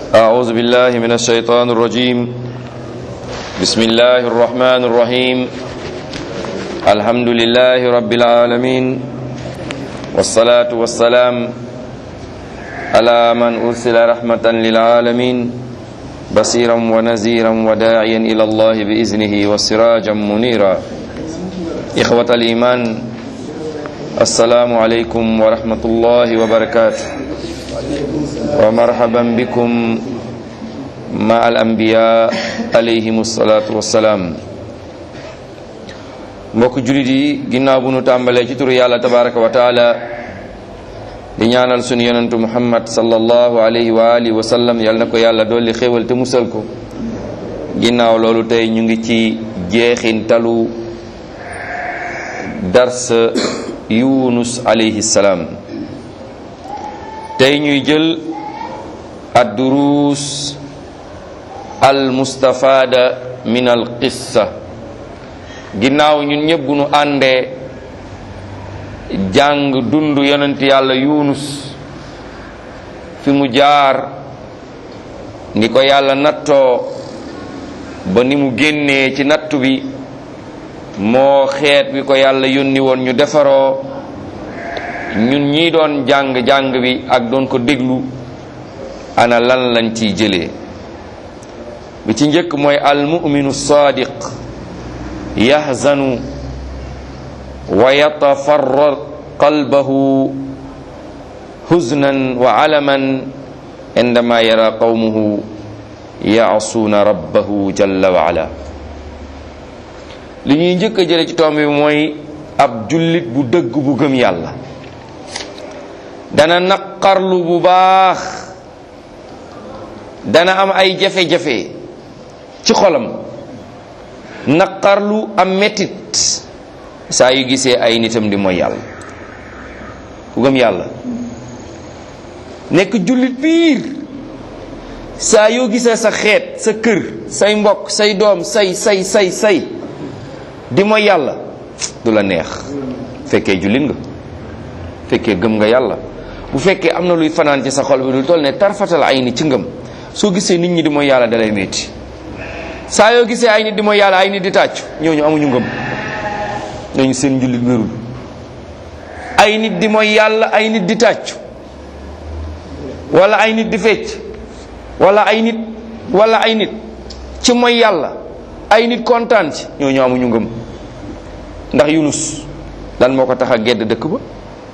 أعوذ بالله من الشيطان الرجيم بسم الله الرحمن الرحيم الحمد لله رب العالمين والصلاة والسلام على من أرسل رحمة للعالمين بصيرا ونذيرا وداعيا إلى الله بإذنه وسراجا منيرا إخوة الإيمان السلام عليكم ورحمة الله وبركاته ومرحبا بكم مع الأنبياء عليهم الصلاة والسلام mbokk julit yi ginnaaw bu nu tàmbalee ci turu yàlla tabaraka wa taala di ñaanal sunu yonentu muhammad sallallahu alayhi wa alihi wa sallam yal na ko yàlla dolli xéewal te musal ko ginnaaw loolu tey ñu ngi ci jeexintalu dars yunus alayhi salaam tey ñuy jël ad-duruus al mustafaada min al qissa ginnaaw ñun ñëpp bu nu àndee jàng dund yonent yàlla yunus fi mu jaar ni ko yàlla nattoo ba ni mu génnee ci nattu bi moo xeet bi ko yàlla yónni woon ñu defaroo ñun ñii doon jàng jàng bi ak doon ko déglu ana lan lañ ciy jëlee bi ci njëkk mooy al muminu sadiq yahzanu wa yatafarrar qalbahu huznan wa alaman indama yara qawmuhu yaasuuna rabbahu jalla wa ala li ñuy njëkk a jële ci tomb bi mooy ab jullit bu dëgg bu gëm yàlla dana naqarlu bu baax dana am ay jafe-jafe ci xolam naqarlu am metit saa yu gisee ay nitam di mooy yàlla ku gëm yàlla nekk jullit biir saa yoo gisee sa xeet sa kër say mbokk say doom say say say say di mooy yàlla du la neex fekkee jullit nga fekkee gëm nga yàlla bu fekkee am na luy fanaan ci sa xol bi du toll ne tarfatal ay ni ci ngëm soo gisee nit ñi di mooy yàlla dalay metti saa yoo gisee ay nit di mooy yàlla ay nit di tàccu ñooñu amuñu ngëm ñooñu seen njullit wérul ay nit di mooy yàlla ay nit di tàccu wala ay nit di fecc wala ay nit wala ay nit ci mooy yàlla ay nit kontaan ci ñooñu amuñu ngëm ndax yunus lan moo ko tax a gedd dëkk ba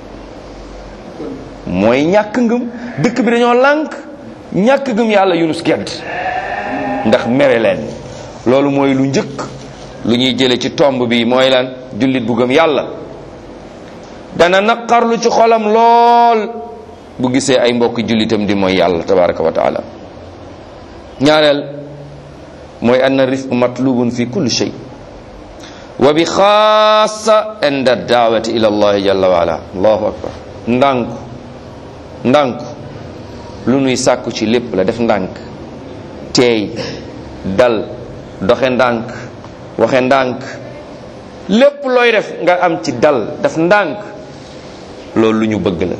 mooy ñàkk ngëm dëkk bi dañoo lànk ñàkk ngëm yàlla yunus gedd ndax mere leen loolu mooy lu njëkk lu ñuy jële ci tomb bi mooy lan jullit bu gëm yàlla dana naqarlu ci xolam lool bu gisee ay mbokk jullitam di mooy yàlla tabaraka wa taala ñaareel mooy anna rifq matlubun fi kulli shay wa bi xaasa inda daawati ila allahi jalla wa ala allahu akbar ndànku ndànku lu nuy sàkku ci lépp la def ndànk teey dal doxe ndànk waxe ndànk lépp looy def nga am ci dal def ndànk loolu lu ñu bëgg la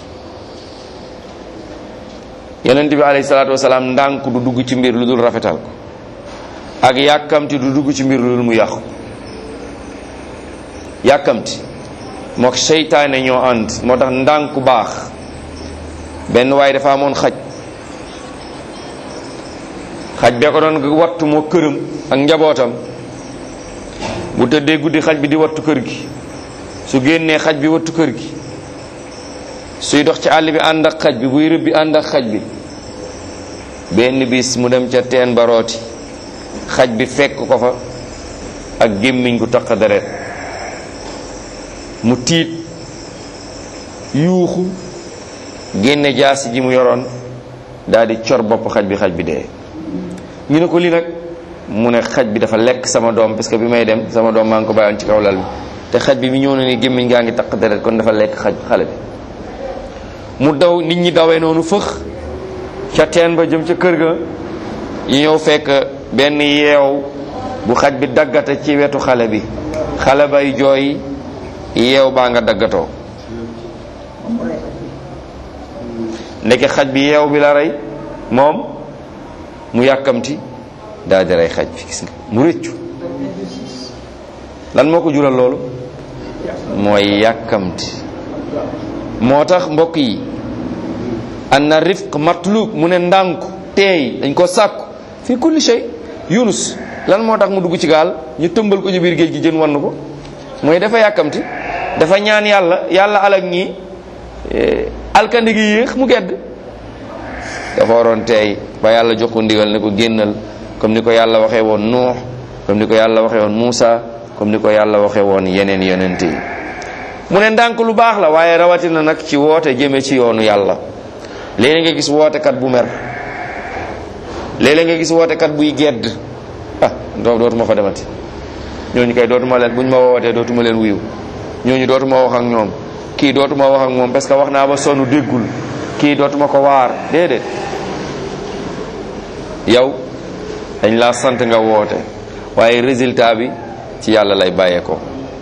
yonent bi alayhi salaatu wasalaam ndànk du dugg ci mbir lu dul rafetal ko ak yàkkamti du dugg ci mbir lu dul mu yàqu yàkkamti mook seytaane ñoo ànd moo tax ndànku baax benn waaye dafa amoon xaj xaj bee ko doon wattu moo këram ak njabootam bu tëddee guddi xaj bi di wattu kër gi su génnee xaj bi wattu kër gi suy dox ci àll bi ànd ak xaj bi buy rëbbi ànd ak xaj bi benn bis mu dem ca teen ba rooti xaj bi fekk ko fa ak gémmiñ gu taq deret mu tiit yuuxu génne jaasi ji mu yoroon daal di cor bopp xaj bi xaj bi dee ñu ne ko lii nag mu ne xaj bi dafa lekk sama doom parce que bi may dem sama doom maa ngi ko bàyyoon ci kaw lal bi te xaj bi mi ñëw na ni gémmiñ gaa ngi taq deret kon dafa lekk xaj xale bi mu daw nit ñi dawee noonu fëx ca teen ba jëm ca kër ga yi ñëw fekk benn yeew bu xaj bi daggate ci wetu xale bi xale bay jooy yeew baa nga daggatoo ndeke xaj bi yeew bi la rey moom mu yàkkamti daal di rey xaj bi gis nga mu rëccu lan moo ko jural loolu mooy yàkkamti moo tax mbokk yi anna rifq matlub mu ne ndànku teey dañ ko sàkku fi kulli shay yunus lan moo tax mu dugg ci gaal ñu tëmbal ko ci biir géej gi jën wann ko mooy dafa yàkkamti dafa ñaan yàlla yàlla alak ñii alkandi gi yéex mu gedd dafa waroon teey ba yàlla jox ko ndigal ne ko génnal comme ni ko yàlla waxee woon nuux comme ni ko yàlla waxee woon Muusa comme ni ko yàlla waxee woon yeneen yonent yi mu ne ndànk lu baax la waaye rawatina nag ci woote jëme ci yoonu yàlla léeg nga gis wootekat bu mer léeg nga gis wootekat buy gedd ah doo dootuma fa demati ñooñu kay dootuma leen buñ ma wootee dootuma leen wuyu ñooñu dootuma wax ak ñoom kii dootuma wax ak moom parce que wax naa ba sonn déggul kii dootuma ko waar déedéet yow dañ laa sant nga woote waaye résultat bi ci yàlla lay bàyyeekoo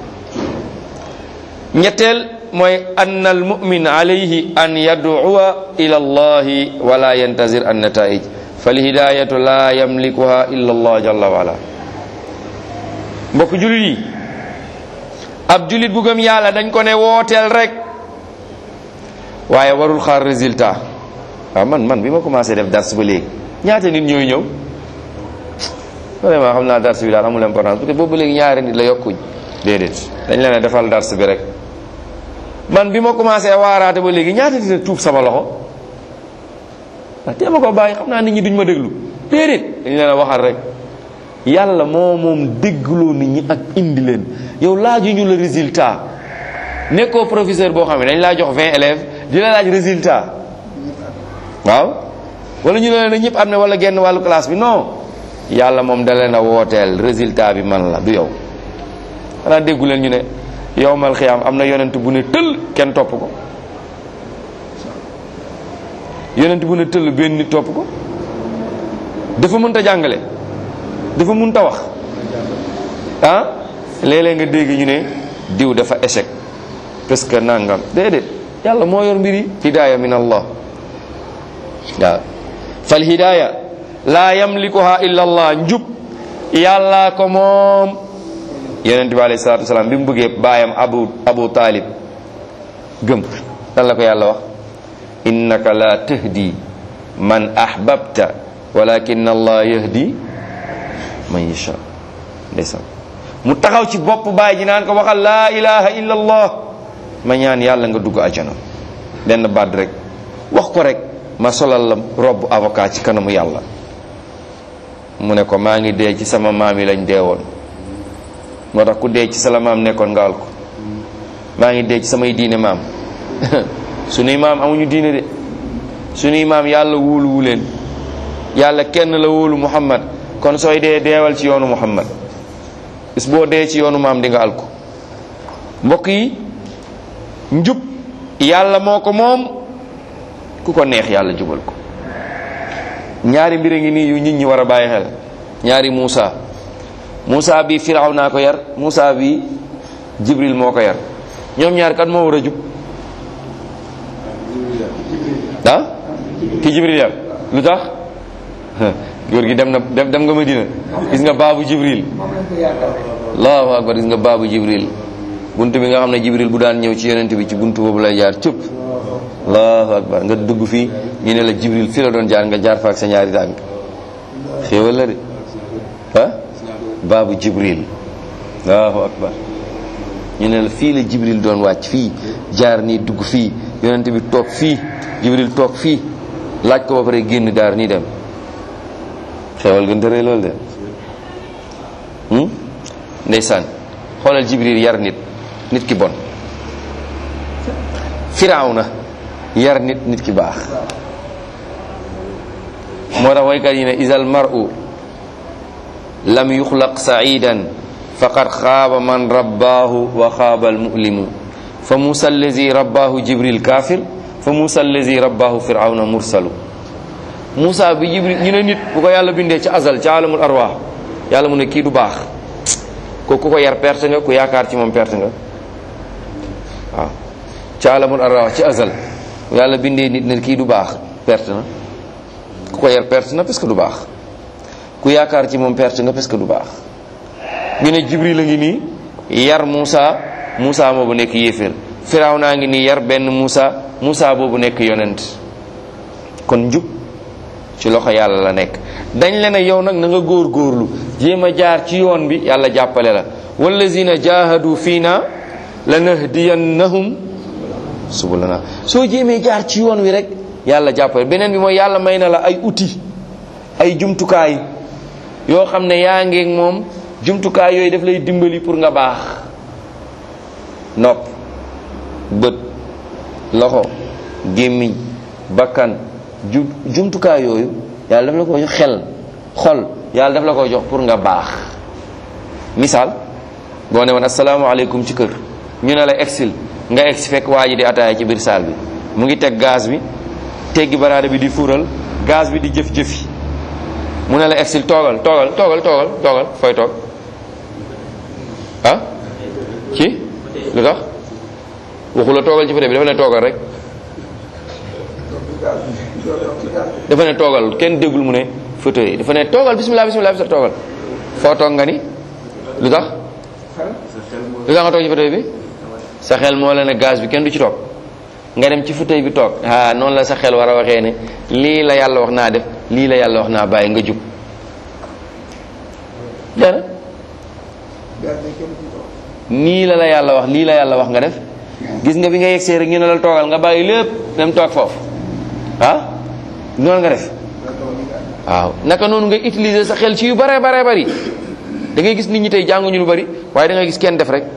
ñetteel mooy ann al mumin alayhi an yad'uwa ila allahi wala yantazir an nataij falhidayatu la yamlikuha illa allah jalla wa ala mbokk julit yi ab julit bu gëm yàlla dañ ko ne wooteel rek waaye warul xaar résultat waaw man man bi ma commencé def dars ba léegi ñaata nit ñooy ñëw vraiment xam naa dars bi daal amul importance parce que boobu ba léegi ñaari nit la yokkuñ déedéet dañ leen a defal dars bi rek man bi ma commencé waaraate ba léegi ñaata nit a tuub sama loxo ah tee ma ko bàyyi xam naa nit ñi duñ ma déglu déedéet dañ leen a waxal rek yàlla moo moom déggloo nit ñi ak indi leen yow laaju ñu la résultat nekkoo professeur boo xam ne dañ laa jox 20 élèves di la laaj résultat waaw wala ñu ne la ñëpp am ne wala genn wàllu classe bi non yàlla moom da leen a wooteel résultat bi man la du yow xanaa déggu leen ñu ne yowmal xiyaam am na yonent bu ne tëll kenn topp ko yonent bu ne tëll benn nit topp ko dafa mënta jàngale dafa mënta wax ah léeg-léeg nga dégg ñu ne diw dafa échec parce que nangam déedéet yàlla moo yor mbiri hidaaya min allah waaw fal hidaaya laa yamlikuha illa allah njub yàlla ko moom yonent bi alayhi salatu wasalaam bi mu bëggee baayam abu abu taalib gëm lan la ko yàlla wax innaka la tahdi man ahbabta walakin allah yahdi man yasha ndeysaan mu taxaw ci bopp baay ji naan ko waxal laa ilaha illa allah ma ñaan yàlla nga dugg ajana benn baat rek wax ko rek ma solal la robb avocat ci kanamu yàlla mu ne ko maa ngi dee ci sama maam yi lañ dee woon moo tax ku dee ci sa la maam nekkoon nga al ko maa ngi dee ci samay diine maam sunuy maam amuñu diine de sunuy maam yàlla wóoluwu leen yàlla kenn la wóolu muhammad kon sooy dee deewal ci yoonu muhammad bis boo dee ci yoonu maam di nga al ko mbokk yi njub yàlla moo ko moom ku ko neex yàlla jubal ko ñaari mbir a ngi nii yu nit ñi war a bàyyi xel ñaari Muusa Muusa bi Firaw naa ko yar Muusa bi Jibril moo ko yar ñoom ñaar kan moo war a jub ah ki Jibril yar lu tax góor gi dem na dem nga Madina gis nga baabu Jibril allahu akbar gis nga baabu Jibril buntu bi nga xam ne Jibril bu daan ñëw ci yonent bi ci buntu boobu lay jaar cëpp allahu akbar nga dugg fii ñu ne la Jibril fii la doon jaar nga jaar fa ak sa ñaari tànk xéewal la de ah baabu Jibril allahu akbar ñu ne la fii la Jibril doon wàcc fii jaar nii dugg fii yonent bi toog fii Jibril toog fii laaj ko ba pare génn daar nii dem xéewal gën tëree loolu de ndeysaan xoolal Jibril yar nit nit ki bon Firawna yar nit nit ki baax moo tax waykat yi ne isal mar'u lam yuxlaq sa'idan faqad xaaba man rabbaahu wa xaaba almu'limu fa musa allazi rabbaahu jibril kafir fa musa allazi rabbaahu firawna mursalu musa bi jibril ñu ne nit bu ko yàlla bindee ci azal ci alamul arwaax yàlla mu ne kii du baax ko ku ko yar perte nga ku yaakaar ci moom perte nga waaw ci alamul arwaax ci azal yàlla bindee nit ne kii du baax perte na ku ko yar perte na parce que du baax ku yaakaar ci moom perte nga parce que du baax ñu ne jibril a ngi nii yar Moussa Moussa boobu nekk yéeféer firaw naa ngi nii yar benn Moussa Moussa boobu nekk yonent kon njub ci loxo yàlla la nekk dañ leen a yow nag na nga góor góorlu jéem a jaar ci yoon bi yàlla jàppale la wallazina jahadu fiina lanahdiyannahum subulana soo jéemee jaar ci yoon wi rek yàlla jàppale beneen bi mooy yàlla may na la ay outil ay jumtukaay yoo xam ne yaa ngeeg moom jumtukaay yooyu daf lay dimbali pour nga baax nopp bët loxo gémmiñ bakkan ju jumtukaay yooyu yàlla daf la ko jox xel xol yàlla daf la ko jox pour nga baax misaal boo ne woon asalaamaaleykum ci kër ñu ne la exil nga egsi fekk waa ji di ataaya ci biir saal bi mu ngi teg gaz bi teggi baraada bi di fuural gaz bi di jëf-jëfi mu ne la exil toogal toogal toogal toogal toogal fooy toog ah ci lu tax waxu la toogal ci fa bi dafa ne toogal rek dafa ne toogal kenn déggul mu ne fauteuil dafa ne toogal bismillah bismillah bismillah toogal foo toog nga ni lu tax lu tax nga toog ci fauteuil bi sa xel moo la ne gaz bi kenn du ci toog nga dem ci fauteuil bi toog ah noonu la sa xel war a waxee ne lii la yàlla wax naa def lii la yàlla wax naa bàyyi nga jub dara nii la la yàlla wax lii la yàlla wax nga def gis nga bi nga yegsee rek ñu ne la toogal nga bàyyi lépp dem toog foofu ah noonu nga def waaw naka noonu nga utiliser sa xel ci yu bare bare bari da ngay gis nit ñi tey jànguñu lu bari waaye da ngay gis kenn def rek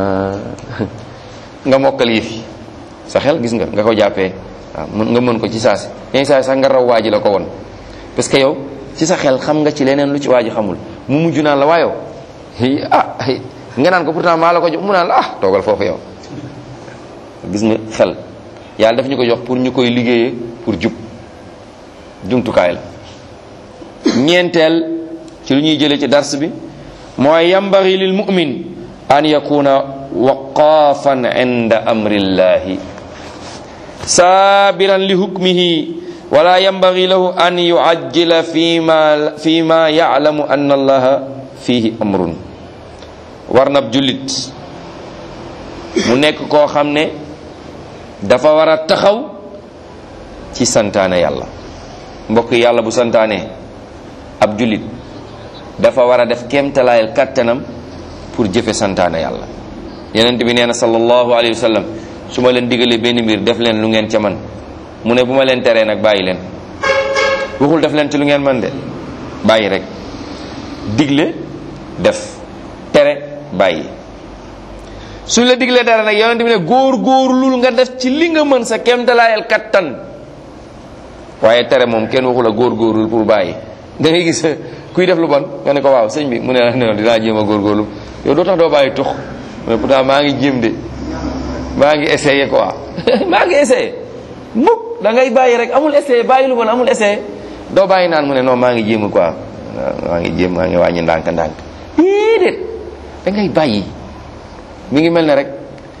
nga mokkal yëf yi sa xel gis nga nga ko jàppee waaw mën nga mën ko ci saasi yenn saa sax nga raw waa ji la ko won parce que yow ci sa xel xam nga ci leneen lu ci waa ji xamul mu mujj naan la waa yow ah nga naan ko pourtant maa la ko jox mu naan la ah toogal foofu yow gis nga xel yàlla daf ñu ko jox pour ñu koy liggéeyee pour jub jumtukaay la ñeenteel ci lu ñuy jëlee ci dars bi mooy yambari lil mu'min an yakuna waqafan inda amrillahi sabiran li hukmihi wala yambari lahu an yuajjila fima fima ya'lamu anna allaha fihi amrun war nab jullit mu nekk koo xam ne dafa war a taxaw ci santaane yàlla mbokk yàlla bu santaane ab jullit dafa war a def kéemtalaayal kattanam pour jëfe santaane yàlla yonent bi nee na sallallahu alayhi wa sallam su ma leen digalee benn mbir def leen lu ngeen ca man mu ne bu ma leen teree nag bàyyi leen waxul def leen ci lu ngeen man de bàyyi rek digle def tere bàyyi suñ la diglee dara nag yonent bi ne góor góorlul nga def ci li nga mën sa kéemtalaayal kattan waaye tere moom kenn waxu la góor góorlul pour bàyyi da ngay gis kuy def lu bon nga ne ko waaw sëñ bi mu ne la non dinaa jéem a góorgóorlu yow doo tax doo bàyyi tux mais pourtant maa ngi jéem de maa ngi essayé quoi maa ngi essayé mukk da ngay bàyyi rek amul essayé bàyyi lu bon amul essayé doo bàyyi naan mu ne non maa ngi jéem quoi maa ngi jéem maa ngi wàññi ndànk ndànk déedéet da ngay bàyyi mi ngi mel ne rek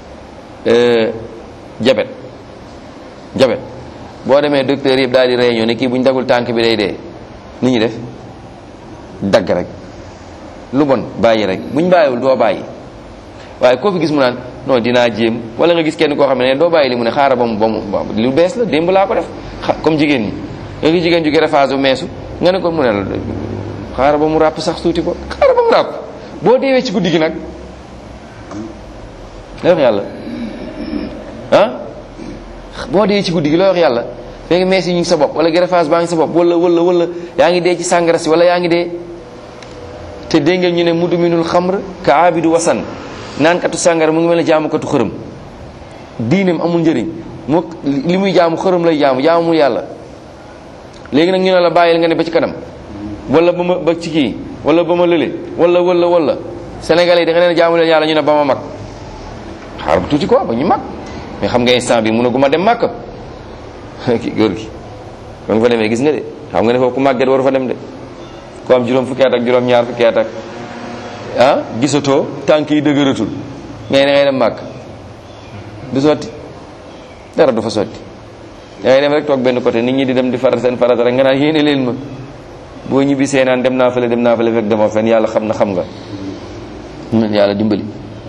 jabet jabet boo demee docteur yëpp daal di réunion ne kii bu ñu dagul tànk bi day dee ni ñuy def dagg rek lu bon bàyyi rek bu ñu bàyyiwul doo bàyyi waaye koo fi gis mu naan non dinaa jéem wala nga gis kenn koo xam ne doo bàyyi li mu ne xaaral ba mu ba mu lu bees la démb laa ko def comme jigéen ñi nga gis jigéen ju greffage meesu nga ne ko mu ne la xaaral ba mu ràpp sax tuuti ko xaaral ba mu ràpp boo deewee ci guddi gi nag looy wax yàlla ah boo dee ci guddi gi looy wax yàlla fekk mees yi ñu ngi sa bopp wala greffage baa ngi sa bopp wala wala wala yaa ngi dee ci sàngara si wala yaa ngi dee te dégg ngeen ñu ne mudminul xamr ka abidu wasan naankatu sàngara mu ngi mel ne jaamukatu xërëm diineem amul njëriñ mu li muy jaamu xërëm lay jaamu jaamul yàlla léegi nag ñu ne la bàyyil nga ne ba ci kanam wala ba ma ba ci kii wala ba ma lële wala wala wala sénégalais yi da nga leen jaamu leen yàlla ñu ne ba ma mag xaar bu tuuti quoi ba ñu mag mais xam nga instant bi mun a gu ma dem màkk ki góor gi kon fa demee gis nga de xam nga ne foofu ku màgget waru fa dem de ku am juróom fukki at ak juróom ñaar fukki at ak ah gisatoo tànk yi dëgëratul mais da ngay dem màkk du sotti dara du fa sotti da ngay dem rek toog benn côté nit ñi di dem di faral seen farata rek nga naan yéene leen ma boo ñibbisee naan dem naa fële dem naa fële fekk demoo fenn yàlla xam na xam nga yàlla dimbali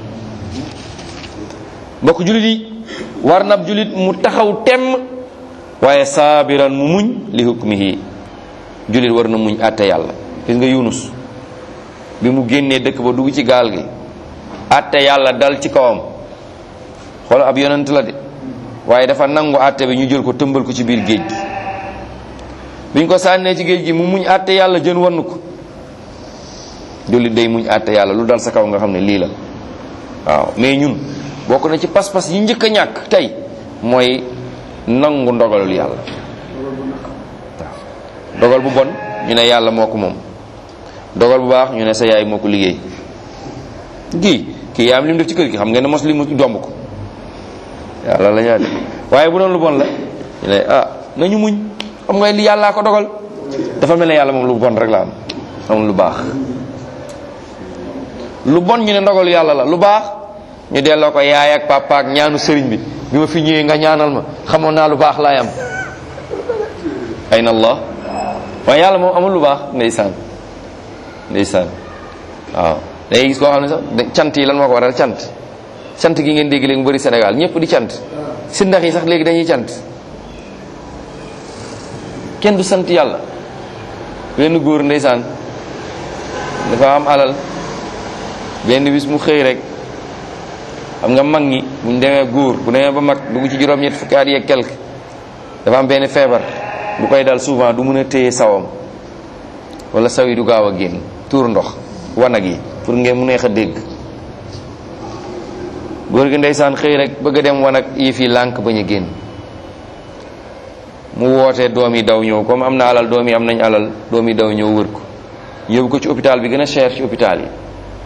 mbokk julit yi war nab julit mu taxaw temm waaye saabiran mu muñ li hukmihi julit war na muñ àtte yàlla gis nga yunus bi mu génnee dëkk ba dugg ci gaal gi àtte yàlla dal ci kawam xoolal ab yonent la de waaye dafa nangu àtte bi ñu jël ko tëmbal ko ci biir géej gi biñ ko sànnee ci géej gi mu muñ àtte yàlla jën wann ko jullit day muñ àtte yàlla lu dal sa kaw nga xam ne lii la waaw mais ñun bokk na ci pas-pas yi njëkk a ñàkk tey mooy nangu ndogalul yàlla waaw dogal bu bon ñu ne yàlla moo ko moom dogal bu baax ñu ne sa yaay moo ko liggéey kii kii yaa am li mu def ci kër gi xam ngeen ne mos li mu domb ko yàlla la ñaa def waaye bu doon lu bon la ñu ne ah nañu muñ xam nga li yàllaa ko dogal dafa mel ne yàlla moom lu bon rek la am amul lu baax lu bon ñu ne ndogalu yàlla la lu baax ñu delloo ko yaay ak papa ak ñaanu sëriñ bi bi ma fi ñëwee nga ñaanal ma xamoon naa lu baax laay am ayna allah waaye yàlla moom amul lu baax ndeysaan ndeysaan waaw day gis koo xam ne sax cant yi lan moo ko waral cant cant gi ngeen dégg léegi mu bëri Sénégal ñëpp di cant si ndax yi sax léegi dañuy cant kenn du sant yàlla benn góor ndeysaan dafa am alal benn bis mu xëy rek xam nga mag ñi buñ demee góor bu demee ba mag dugg ci juróom-ñett fukki at yeeg quelque dafa am benn feebar bu koy dal souvent du mën a téye sawam wala saw yi du gaaw a génn tuur ndox wanag yi pour ngeen mu neex a dégg góor gi ndeysaan xëy rek bëgg a dem wanag yi fii lànk bañ a génn mu wootee doom yi daw ñëw comme am na alal doom yi am nañ alal doom yi daw ñëw wër ko yóbbu ko ci hôpital bi gën a cher ci hôpital yi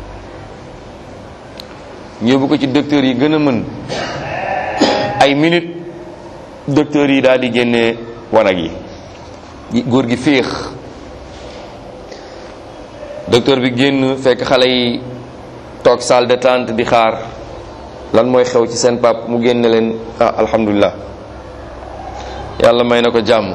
yóbbu ko ci docteur yi gën a mën ay minute docteur yi daal di génnee wanag yi góor gi féex docteur bi génn fekk xale yi toog salle d'attente di xaar lan mooy xew ci seen pap mu génne leen ah alhamdulilah yàlla may na ko jàmm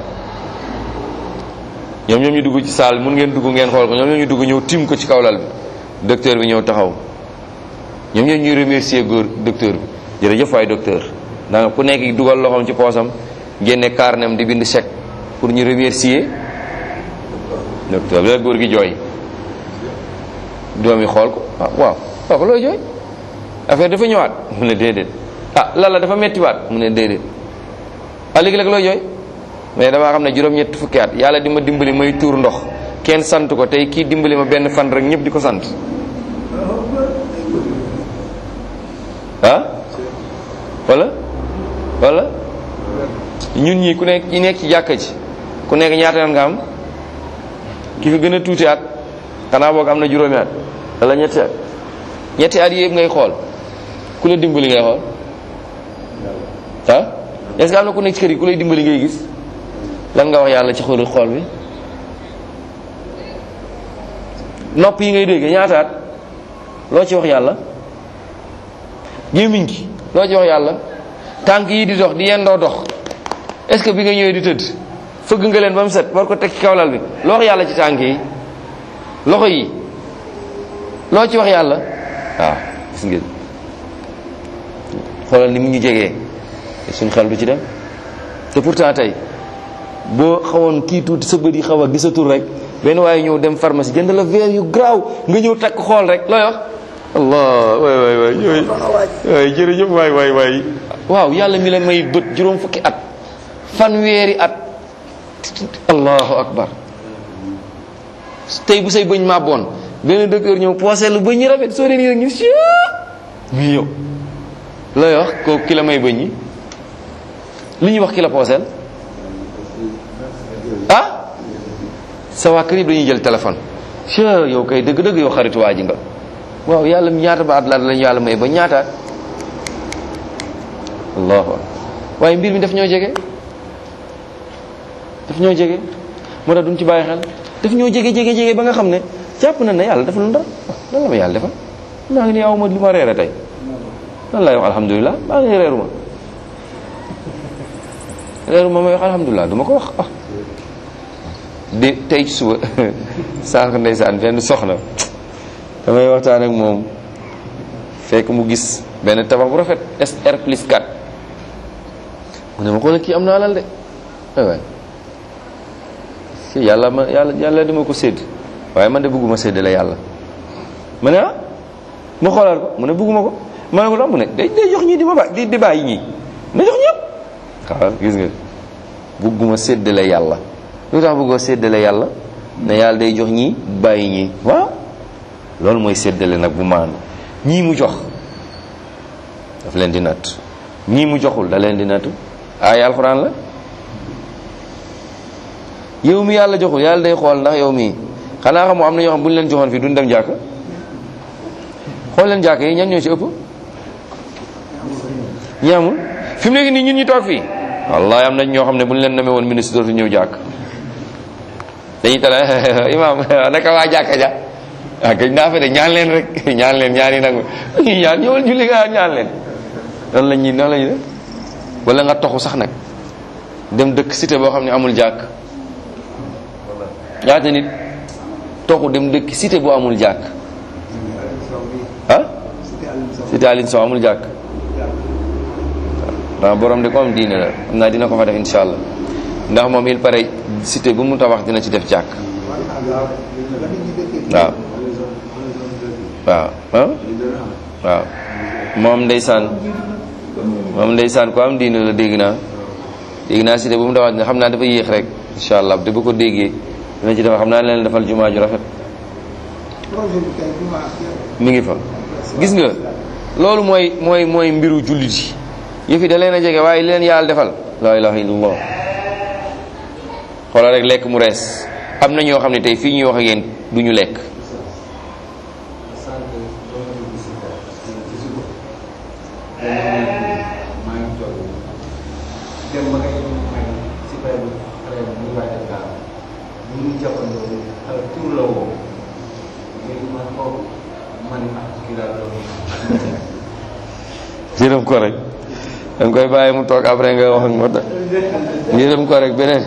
ñoom ñoom ñu dugg ci salle mun ngeen dugg ngeen xool ko ñoom ñoom ñu dugg ñëw tim ko ci kawlal bi docteur bi ñëw taxaw ñoom ñoo ñuy remercier góor docteur bi jërëjëf waay docteur ndax ku nekk dugal loxoom ci poosam génne carnet di bind chèque pour ñu remercier docteur bi la góor gi jooy doom yi xool ko ah waaw waaw ko looy jooy affaire dafa ñëwaat mu ne déedéet ah lala dafa mettiwaat mu ne déedéet ah léegi nag looy jooy mais damaa xam ne juróom-ñett fukki at yàlla di ma dimbali may tuur ndox kenn sant ko tey kii dimbali ma benn fan rek ñëpp di ko sant ah wala wala ñun ñi ku nekk ñi nekk ci jàkka ci ku nekk ñaata at nga am ki fi gën a tuuti at xanaa boog am na juróomi at wala ñetti at ñetti at yëpp ngay xool ku la dimbali ngay xool ah est-ce que am na ku nekk ci kër yi ku lay dimbali ngay gis lan nga wax yàlla ci xoolu xool bi nopp yi ngay dégg ñaata at loo ci wax yàlla gémmiñ gi loo ci wax yàlla tànk yi di dox di yendoo dox est-ce que bi nga ñëwee di tëdd fëgg nga leen ba mu set war ko teg ci kawlal bi loo wax yàlla ci tànk yi loxo yi loo ci wax yàlla waaw gis ngeen xoolal ni mu ñu jegee suñ xel du ci dem te pourtant tey boo xawoon kii tuuti sa bët yi xaw a gisatul rek benn waaye ñëw dem pharmacie jënd la verre yu garaaw nga ñëw takk xool rek looy wax allah waay waay waay yooyu waay jërëjëf waay waay waay waaw yàlla mi la may bët juróom fukki at fanweeri at allahu akbar tey bu say bëñ màbboon benn docteur ñëw poosé lu bëñ ñi rafet soo dee nii rek ñu si muy yow looy wax kooku ki la may bëñ yi li ñuy wax ki la pooseel ah sa waa kër yëpp dañuy jël téléphone si yow kay dëgg-dëgg yow xaritu waa ji nga waaw yàlla ñaata ba at la lañu yàlla may ba ñaata allahu akbar waaye mbir mi daf ñoo jege daf ñoo jege moo tax duñ ci bàyyi xel daf ñoo jege jege jege ba nga xam ne jàpp na ne yàlla dafa lu dara lan la ma yàlla defal maa ngi nii aw ma lu ma reere tey lan lay wax alhamdulilah maa ngi nii reeru ma reeru ma may wax alhamdulilah du ma ko wax ah de tey suba sànq ndeysaan benn soxna damay waxtaan ak moom fekk mu gis benn tabax bu rafet SR plus 4 mu ne ma xoolal kii am na alal de ay waay si yàlla ma yàlla yàlla dima ko sédd waaye man de bëgguma séddale yàlla ma ne ah ma xoolaat ko mu ne bëgguma ko ma ne ko tax mu ne day day jox ñii di ma ba di di bàyyi ñii na jox ñëpp waaw gis nga bëgguma séddale yàlla lu tax bëggoo séddale yàlla ne yàlla day jox ñii bàyyi ñii waaw loolu mooy séddale nag bu maanu ñii mu jox daf leen di natt ñii mu joxul da leen di nattu ay alxuraan la yow mi yàlla joxul yàlla day xool ndax yow mii xanaa xamoo am na ñoo xam bu ñu leen joxoon fii duñ dem jàkk xool leen jàkk yi ñan ñoo ci ëpp ñi amul fi mu nekk nii ñun ñu toog fii wallahi am nañ ñoo xam ne bu ñu leen namee woon ministre dootu ñëw jàkk dañuy tala imam naka waa jàkka ja ah gëj naa fa de ñaan leen rek ñaan leen ñaan yi nag ñuy ñaan ñëwal julli nga ñaan leen noonu la ñuy noonu la ñuy def wala nga toxu sax nag dem dëkk cité boo xam ne amul jàkk ñaata nit toxu dem dëkk cité boo amul jàkk ah cité Aline Sow amul jàkk waaw borom de ko am diine la xam naa dina ko fa def insha allah ndax moom il paraît cité bu mu tabax dina ci def jàkk waaw waaw ah waaw moom ndeysaan moom ndeysaan ko am diine la dégg naa dégg naa cité bu mu tabax dina xam naa dafa yéex rek insha allah te bu ko déggee dina ci def xam naa leen defal jumaa ju rafet mi ngi fa gis nga loolu mooy mooy mooy mbiru jullit yi yëfi da leen a jege waaye li leen yàlla defal la ilaha illallah xoolal rek lekk mu rees am na ñoo xam ne tey fii ñuy wax ak yéen du ñu lekk yërëm ko rek da nga koy bàyyi mu toog après nga wax ak moo tax yërëm ko rek beneen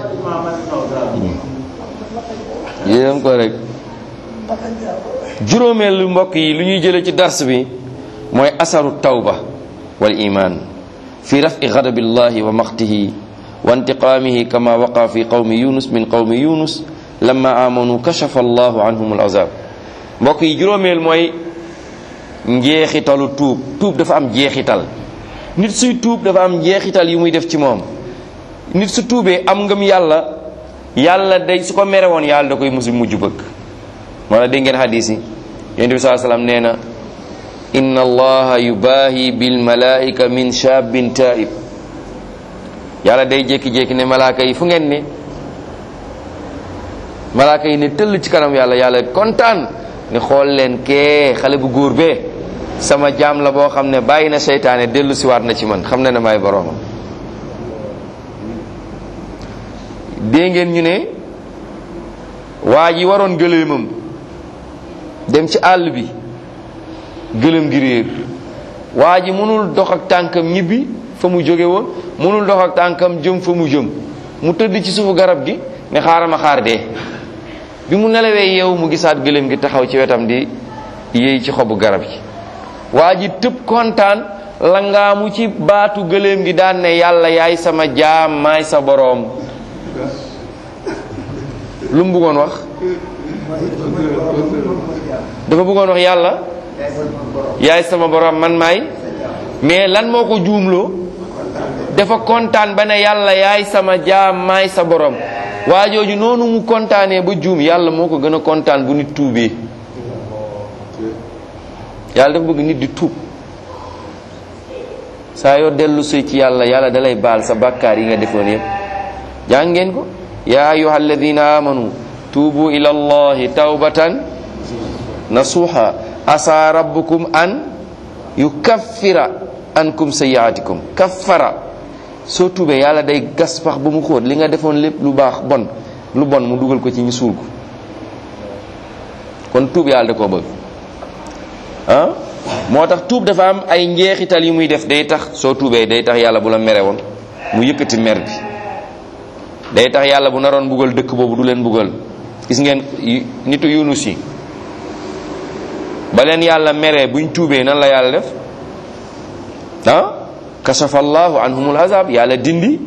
yërëm ko rek juróomeelu mbokk yi lu ñuy jële ci dars bi mooy asaru tawba wal iman fi rafi ghadabillahi wa maqtihi wa intiqamihi kama waqa fi qawmi yunus min qawmi yunus lamma amanu kashafa allahu anhum al azab mbokk yi juróomeel mooy njeexitalu tuub tuub dafa am jeexital nit suy tuub dafa am njeexital yu muy def ci moom nit su tuubee am ngëm yàlla yàlla day su ko mere woon yàlla da koy musu mujj bëgg moo la dégg ngeen xadis yi yonent bi saa salaam nee na inna allaha yubaahi bil malaika min shabin taib yàlla day jékki-jékki ne malaaka yi fu ngeen ne malaaka yi ne tëll ci kanam yàlla yàlla kontaan ne xool leen kee xale bu góor bee sama jaam la boo xam ne bàyyi na seytaane dellu siwaat na ci man xam na ne maay boroomam dee ngeen ñu ne waa ji waroon gëléemam dem ci àll bi gëléem gi réer waa ji mënul dox ak tànkam ñibbi fa mu jóge woon mënul dox ak tànkam jëm fa mu jëm mu tëdd ci suufu garab gi ne xaaral ma xaar dee bi mu nelawee yeewu mu gisaat gëléem gi taxaw ci wetam di yéey ci xobu garab yi waa ji tëb kontaan la ngaamu ci baatu gëléem gi daan ne yàlla yaay sama jaam maay sa boroom lu mu bëggoon wax dafa bëggoon wax yàlla yaay sama boroom man maay mais lan moo ko juumloo dafa kontaan ba ne yàlla yaay sama jaam maay sa boroom waa jooju noonu mu kontaanee ba juum yàlla moo ko gën a kontaan bu nit tuubee yàlla dafa bëgg nit di tuub saa yoo dellu si ci yàlla yàlla dalay baal sa bàkkaar yi nga defoon yëpp jàng ngeen ko yaa ayuha alladina amanu tuubu ila allahi tawbatan nasuha asa rabbukum an yukaffira ankum sayiatikum kaffara soo tuubee yàlla day gas pax ba mu xóot li nga defoon lépp lu baax bon lu bon mu dugal ko ci ñu suul ko kon tuub yàlla da koo bëgg ah moo tax tuub dafa am ay njeexital yu muy def day tax soo tuubee day tax yàlla bu la mere woon mu yëkkati mer bi day tax yàlla bu naroon mbugal dëkk boobu du leen mbugal gis ngeen nitu yunus yi ba leen yàlla meree buñ tuubee nan la yàlla def ah kasafa allahu anhumul azab yàlla dindi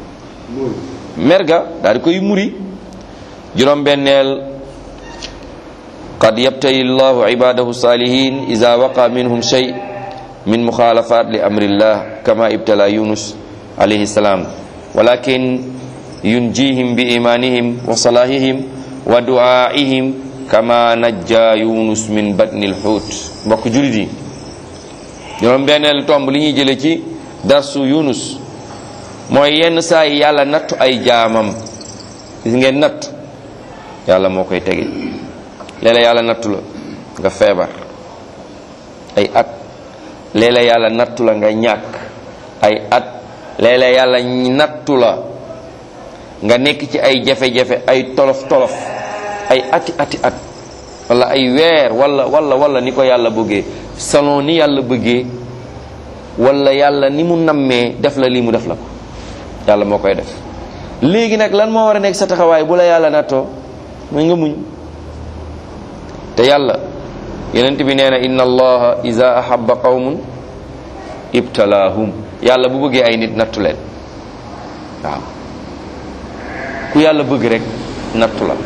merga daal di koy muri juróom benneel qad yabtali llahu ibadahu salihin ida waqa minhum shay min mukhalafat li amrillah kama ibtala yunus alayhi salam walakin yunjihim bi imanihim wa salahihim wa du'aihim kama najja yunus min batnil hut mbokk julit yi juróom benneel tomb li ñuy jële ci darsu yunus mooy yenn saa yi yàlla nattu ay jaamam gis ngeen natt yàlla moo koy tege léeg-léeg yàlla nattu la nga feebar ay at léeg-léeg yàlla nattu la nga ñàkk ay at léeg-léeg yàlla nattu la nga nekk ci ay jafe-jafe ay tolof tolof ay ati ati at wala ay weer wala wala wala ni ko yàlla bëggee selon ni yàlla bëggee wala yàlla ni mu nammee def la lii mu def la ko yàlla moo koy def léegi nag lan moo war a nekk sa taxawaay bu la yàlla nattoo mooy nga muñ te yàlla yonent bi nee na inna allaha iza ahabba qawmun ibtalaahum yàlla bu bëggee ay nit nattu leen waaw ku yàlla bëgg rek nattu la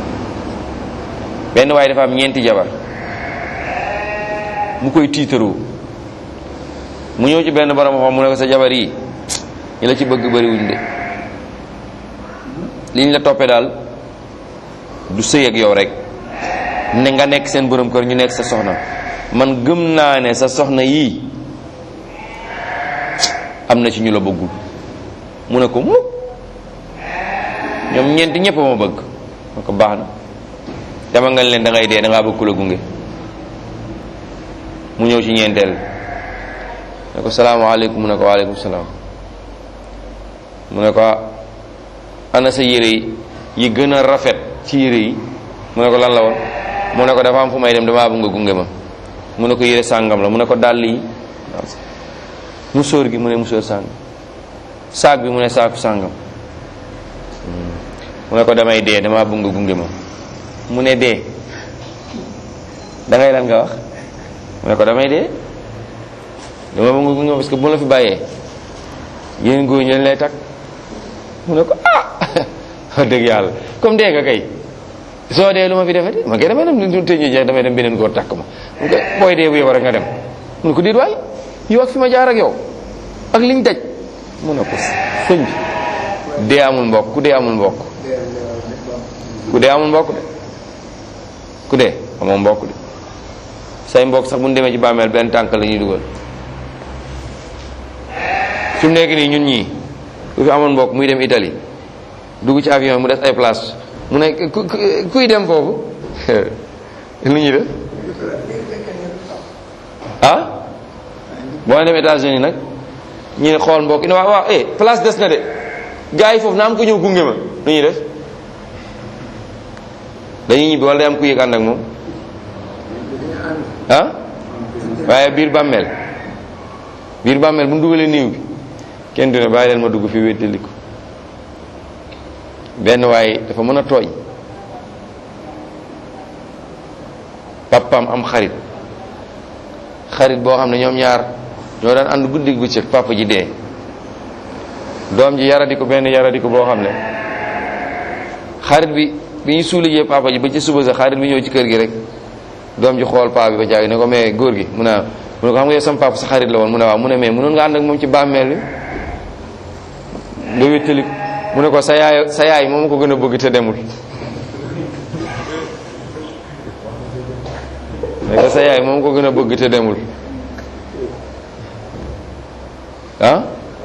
benn waaye dafa am ñeenti jabar mu koy tiitaroo mu ñëw ci benn borom xam mu ne ko sa jabar yi ñi la ci bëgg bariwuñ de liñ la toppee daal du sëy ak yow rek ne nga nekk seen borom kër ñu nekk sa soxna man gëm naa ne sa soxna yii am na ci ñu la bëggul mu ne ko mu ñoom ñeenti ñëpp ma bëgg ma ko baax na dama nga leen da ngay dee da ngaa bëgg ku la gunge mu ñëw ci ñeenteel ne ko salaamaaleykum mu ne ko waaleykum salaam mu ne ko ana sa yére yi yi gën a rafet ci yére yi mu ne ko lan la woon mu ne ko dafa am fu may dem damaa bëgg nga gunge ma mu ne ko yére sàngam la mu ne ko dàll yi musóor gi mu ne musóor sàngam saag bi mu ne saaku sàngam mu ne ko damay dee damaa bëgg nga gunge ma mu ne dee da ngay lan nga wax mu ne ko damay dee dama bëgg nga gunge ma parce que bu la fi bàyyee yéen góor ñi leen lay takk mu ne ko ah wax dëgg yàlla comme dee nga kay soo dee lu ma fi defati ma kay damay dem du tëj jeex damay dem beneen góor takk ma mu ko booy dee bu yow rek nga dem mu ne ko déet waay yow ak fi ma jaar ak yow ak liñ daj mu ne ko sëñ bi dee amul mbokk ku dee amul mbokk ku dee amul mbokk de ku dee amoo mbokk de say mbokk sax bu ñu demee ci bàmmeel benn tànk la ñuy dugal fi mu nekk nii ñun ñii ku fi amoon mbokk muy dem Italie dugg ci avion mu des ay place mu ne kuy dem foofu lu ñuy def ah boo dem États-Unis nag ñu ne xool mbokk yi ne waaw waaw eh place des na de gars yi foofu na am ko ñëw gunge ma lu ñuy def dañuy ñibbi wala day am ku yëg ànd ak moom ah waaye biir bàmmeel biir bàmmeel bu mu dugalee néew bi kenn du ne bàyyi leen ma dugg fi wéttali ko benn waaye dafa mën a tooñ papaam am xarit xarit boo xam ne ñoom ñaar ñoo daan ànd guddi bëccëg papa ji dee doom ji yaradi ko benn yaradi ko boo xam ne xarit bi bi ñu suulijee papa ji ba ci suba sa xarit bi ñëw ci kër gi rek doom ji xool paa bi ba jaagi ne ko mais góor gi mu ne mu ne ko xam nga yow sama papa sa xarit la woon mu ne waaw mu ne mais mënoon nga ànd ak moom ci bàmmeel bi nga wéttali mu ne ko sa yaay sa yaay moom ko gën a bëgg te demul ne ko sa yaay moom ko gën a bëgg te demul ah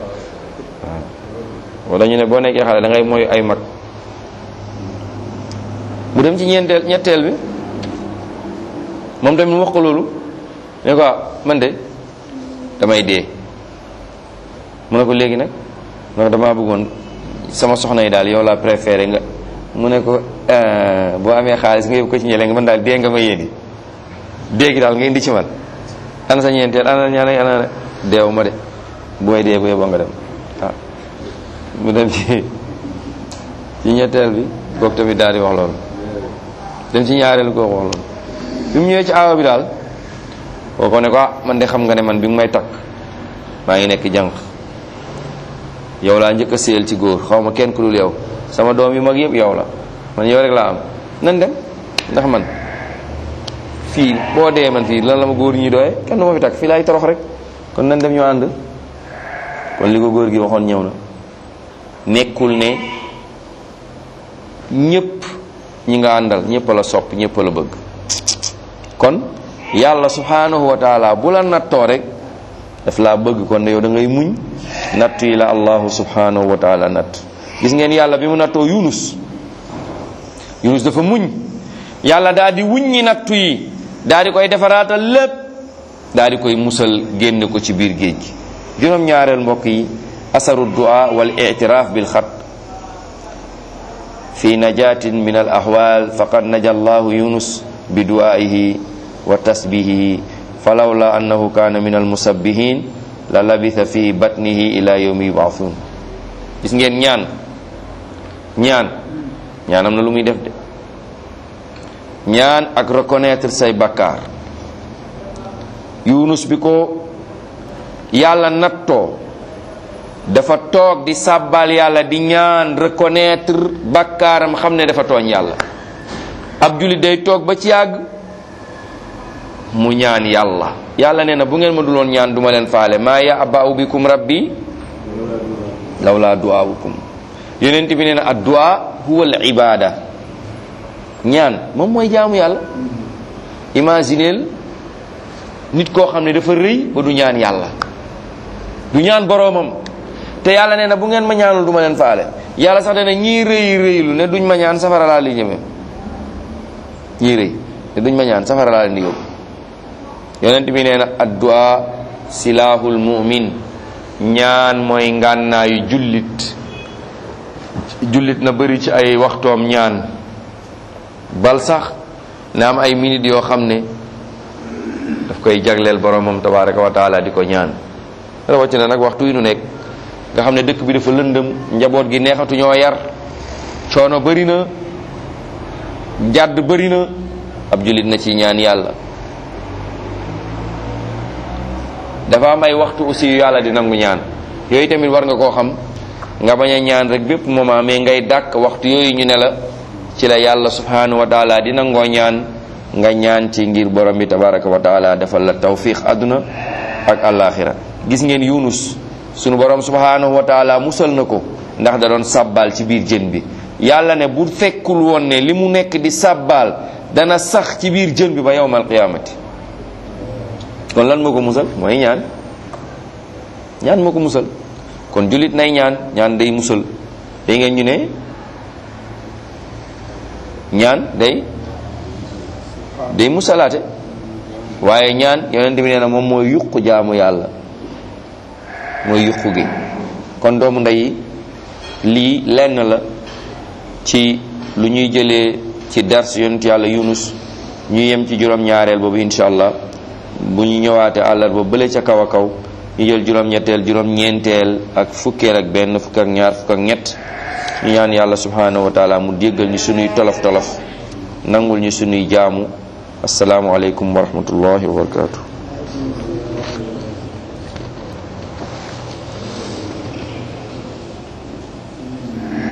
waaw wala ñu ne boo nekkee xale da ngay mooy ay mag mu dem ci ñeenteel ñetteel bi moom tamit mu wax ko loolu ne ko man de damay dee mu ne ko léegi nag ndax damaa bëggoon sama soxna yi daal yow laa préféré nga mu ne ko boo amee xaalis nga yóbbu ko ci ñeele nga man daal dee nga ma yéeni dee gi daal nga indi ci man ana sa ñeenteel ana ñaane ana deew ma de bu may dee bu yeboo nga dem waaw mu dem ci ci ñetteel bi kooku tamit daal di wax loolu dem ci ñaareelu kooku wax loolu bi mu ñëwee ci aawa bi daal kooko ne ko ah man de xam nga ne man bi mu may takk maa ngi nekk jànq yow laa njëkk a séyal ci góor xaw ma kenn ku dul yow sama doom yu mag yëpp yow la man yow rek laa am nan dem ndax man fii boo dee man fii lan la ma góor ñi doye kenn du ma fi takk fii laay torox rek kon nan dem ñu ànd kon li ko góor gi waxoon ñëw na nekkul ne ñëpp ñi nga àndal ñëpp la sopp ñëpp la bëgg kon yàlla subhanahu wa taala bu la nattoo rek daf laa bëgg kon yow da ngay muñ nattu yi la allahu subhanahu wa taala natt gis ngeen yàlla bi mu nattoo yunus yunus dafa muñ yàlla daal di wuññi nattu yi daal di koy defaraatal lépp daal di koy musal génne ko ci biir géej gi juróom ñaareel mbokk yi asaru du'a wal i'tiraf bil xat fi najatin min al ahwal faqad naja allahu yunus bi du'aihi wa tasbihihi falawla annahu kana min al musabbihin la labitha fi batnihi ila yawmi yub'athun gis ngeen ñaan ñaan ñaan am na lu muy def de ñaan ak reconnaître say bakkaar yunus bi ko yàlla nattoo dafa toog di sàbbal yàlla di ñaan reconnaître bakkaaram xam ne dafa tooñ yàlla ab jullit day toog ba ci yàgg mu ñaan yàlla yàlla nee na bu ngeen ma duloon ñaan duma leen faale maa ya'ba'u bikum rabbi lawla du'aawukum yonent bi nee na ad-du'a huwa al-ibada ñaan moom mooy jaamu yàlla imagineel nit koo xam ne dafa rëy ba du ñaan yàlla du ñaan boroomam te yàlla nee na bu ngeen ma ñaanul du ma leen faale yàlla sax dana ñii rëy rëylu ne duñ ma ñaan safara laa li jëme ñii rëy ne duñ ma ñaan safara laa leen di yóbbu yonent bi nee na addu'a silahul mu'min ñaan mooy ngànnaayu jullit jullit na bëri ci ay waxtoom ñaan bal sax na am ay minutes yoo xam ne daf koy jagleel boromam tabaraka wa taala di ko ñaan rawatina nag waxtu yi nu nekk nga xam ne dëkk bi dafa lëndëm njaboot gi neexatu ñoo yar coono bëri na jàdd bëri na ab jullit na ci ñaan yàlla dafa am ay waxtu aussi yu yàlla di nangu ñaan yooyu tamit war nga koo xam nga bañ a ñaan rek bépp moment mais ngay dàkk waxtu yooyu ñu ne la ci la yàlla subhanahu wa taala di nangoo ñaan nga ñaan ci ngir borom bi tabaraka wa taala defal la tawfiq àdduna ak alaxira gis ngeen yunus sunu borom subhanahu wa taala musal na ko ndax da doon sàbbaal ci biir jën bi yàlla ne bu fekkul woon ne li mu nekk di sàbbaal dana sax ci biir jën bi ba yawmal qiyaamati kon lan moo ko musal mooy ñaan ñaan moo ko musal kon jullit nay ñaan ñaan day musal day ngeen ñu ne ñaan day day musalaate waaye ñaan yonent bi nee na moom mooy yuq jaamu yàlla mooy yuqu gi kon doomu ndey lii lenn la ci lu ñuy jëlee ci dars yonent yàlla yunus ñu yem ci juróom-ñaareel boobu incha allah bu ñu ñëwaate àllarba bële ca kaw a kaw ñu jël juróom-ñetteel juróom-ñeenteel ak fukkeel ak benn fukk ak ñaar fukk ak ñett ñu ñaan yàlla subhanahu wa taala mu déggal ñu sunuy tolof tolof nangul ñu sunuy jaamu asalaamualeykum wa rahmatullahi wa barakatuh